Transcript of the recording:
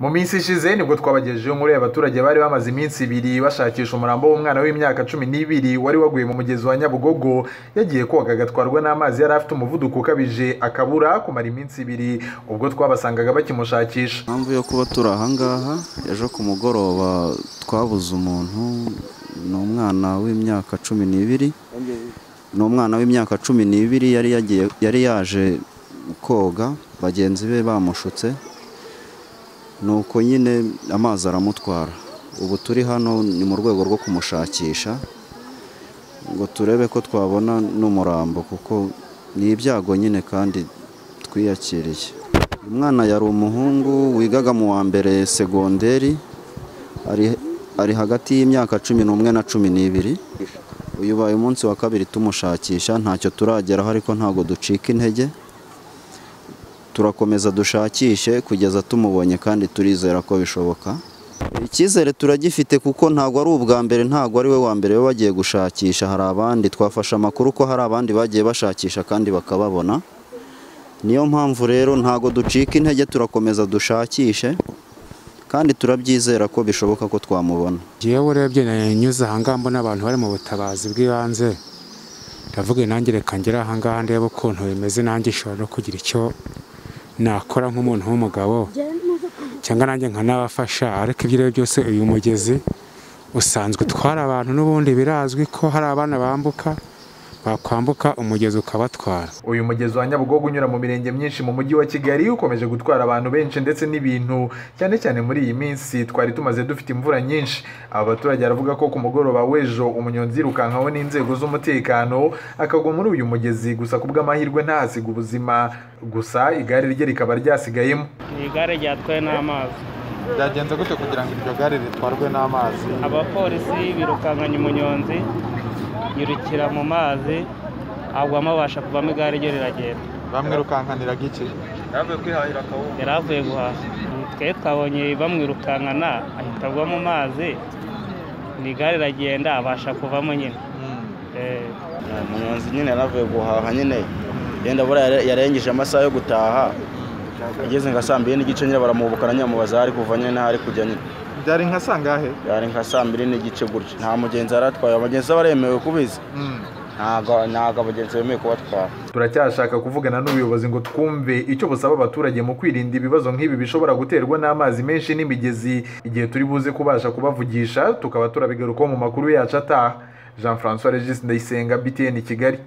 mu minsi ishize nibwo twabagejejeho muri abaturage bari bamaze iminsi ibiri bashakisha umurambo w'umwana w'imyaka cumi n'ibiri wari waguye mu mugezi wa nyabugogo yagiye koga agatwarwa n'amazi yari afite umuvuduko ukabije akabura kumara iminsi ibiri ubwo twabasangaga bakimushakisha impamvu yo kuba turi ahangaha ejo ku mugoroba twabuze umuntu ni umwana w'imyaka cumi n'ibiri ni umwana w'imyaka cumi n'ibiri yari yagiye yari yaje koga bagenzi be bamushutse nuko nyine amazi aramutwara ubu turi hano ni mu rwego rwo kumushakisha ngo turebe ko twabona n'umurambo kuko ni ibyago nyine kandi twiyakiriye uyu mwana yari umuhungu wigaga mu wa mbere segonderi ari ari hagati y'imyaka cumi n'umwe na cumi n'ibiri uyu ubaye umunsi wa kabiri tumushakisha ntacyo turageraho ariko ntabwo ducika intege turakomeza dushakishe kugeza tumubonye kandi turizera ko bishoboka icyizere turagifite kuko ntabwo ari ubwa mbere ntabwo ari we wa mbere we bagiye gushakisha hari abandi twafashe amakuru ko hari abandi bagiye bashakisha kandi bakababona niyo mpamvu rero ntabwo ducika intege turakomeza dushakishe kandi turabyizera ko bishoboka ko twamubona ngewe urebye nyuze ahangaha mbona abantu bari mu butabazi bw'ibanze ndavuga nanjye reka ngere ahangaha ndebe ukuntu bimeze nanjye nshobora no kugira icyo nakora nk'umuntu w'umugabo cyangwa nanjye nkanabafasha ariko ibyo ari byo byose uyu mugezi usanzwe utwara abantu n'ubundi birazwi ko hari abana bambuka bakwambuka umugezi ukabatwara uyu mugezi wa nyabugogo unyura mu mirenge myinshi mu mujyi wa kigali ukomeje gutwara abantu benshi ndetse n'ibintu cyane cyane muri iyi minsi twari tumaze dufite imvura nyinshi aba baturage baravuga ko ku mugoroba w'ejo umunyonzi yirukankaho n'inzego z'umutekano akagwa muri uyu mugezi gusa ku bw'amahirwe ntahasiga ubuzima gusa igare rye rikaba ryasigayemo ni igare ryatwawe n'amazi byagenze gute kugira ngo iryo gare ritwarwe n'amazi abapolisi birukankanya umunyonzi yirukira mu mazi agwamo abasha kuvamo igare ryo riragenda bamwirukankaniraga iki yari avuye guhaha twe twabonye bamwirukankana ahita agwa mu mazi ni igare riragenda abasha kuvamo nyine Eh, umunyonzi nyine yaravuye guhaha nyine yenda buriya yarengeje amasaha yo gutaha ageze nka saa mbiri n'igice nyine baramubukana nyine bamubaza hari kuva nyine n'aho ari kujya nyine byari nka sangahe yari nka saa mbiri n'igice gutya nta mugenzi yari atwaye abagenzi be baremewe kubizi ntabwo ntabwo abagenzi bemewe kubatwara turacyashaka kuvugana n'ubuyobozi ngo twumve icyo busaba abaturage mu kwirinda ibibazo nk'ibi bishobora guterwa n'amazi menshi n'imigezi igihe turi buze kubasha kubavugisha tukaba turabigarukaho mu makuru yacu ataha jean francois regis ndayisenga btn kigali